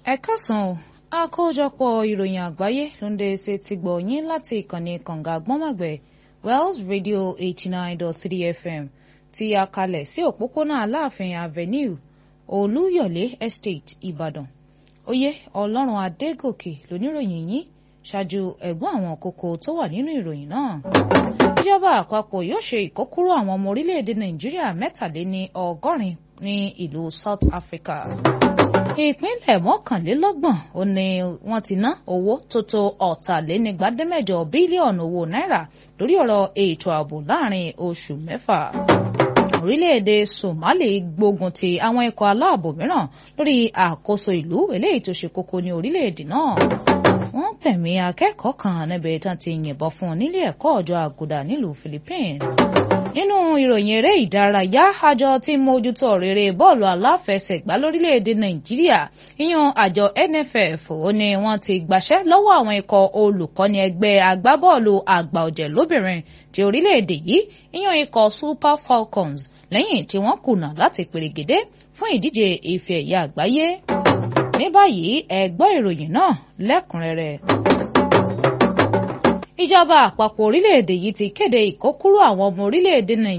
ẹ káàsán o àkójọpọ̀ ìròyìn àgbáyé ló ń dé ṣe ti gbọ̀ yín láti ìkànnì kànga gbọ́nmọ̀gbẹ́ Wells Radio eighty nine dot three FM tí a kalẹ̀ sí òpópónà Aláàfin Avenue Olúyọ̀lé Estate Ìbàdàn oyè Ọlọ́run Adégòkè lóníròyìn yín ṣáájú ẹ̀gbọ́n àwọn kókó tó wà nínú ìròyìn náà ìjọba àpapọ̀ yóò ṣe ìkókúrò àwọn ọmọ orílẹ̀-èdè Nàìjíríà mẹ́tàléní ọgọ́rin ní ìlú South Africa ìpínlẹ̀ mọ́kànlélọ́gbọ̀n ó ní wọ́n ti ná owó tó tó ọ̀tàlénígbàdémẹ́jọ bílíọ̀nù owó náírà lórí ọ̀rọ̀ ètò ààbò láàrin oṣù mẹ́fà orílẹ̀-èdè Somali gbógun ti àwọn ikọ̀ aláàbò mìíràn lórí àkóso ìlú eléyìí tó ṣe kókó ní orílẹ̀-èdè náà wọ́n gbẹ̀mí akẹ́kọ̀ọ́ kan níbi tán ti yìnbọn fún un nílé ẹ̀kọ́ ọjọ́ àgùdà nílùú Philippines nínú ìròyìn eré ìdárayá àjọ tí mójútó rere bọ́ọ̀lù aláfẹsẹ̀gbá lórílẹ̀‐èdè nàìjíríà ìyẹn àjọ NFF ó ní wọ́n ti gbàṣẹ́ lọ́wọ́ àwọn ikọ̀ olùkọ́ni ẹgbẹ́ agbábọ́ọ̀lù àgbà ọ̀jẹ̀ lóbìnrin ti orílẹ̀‐èdè yìí ìyẹn ikọ̀ Super Falcons lẹ́yìn tí wọ́n kùnà láti pèrègédé fún ìdíje ife ẹ̀yà àgbáyé ní báyìí ẹ gbọ́ ìròyìn náà lẹ́kùnrẹ́rẹ́ ìjọba àpapọ̀ orílẹ̀-èdè yìí ti kéde ìkókúrò àwọn ọmọ orílẹ̀-èdè nàìjíríà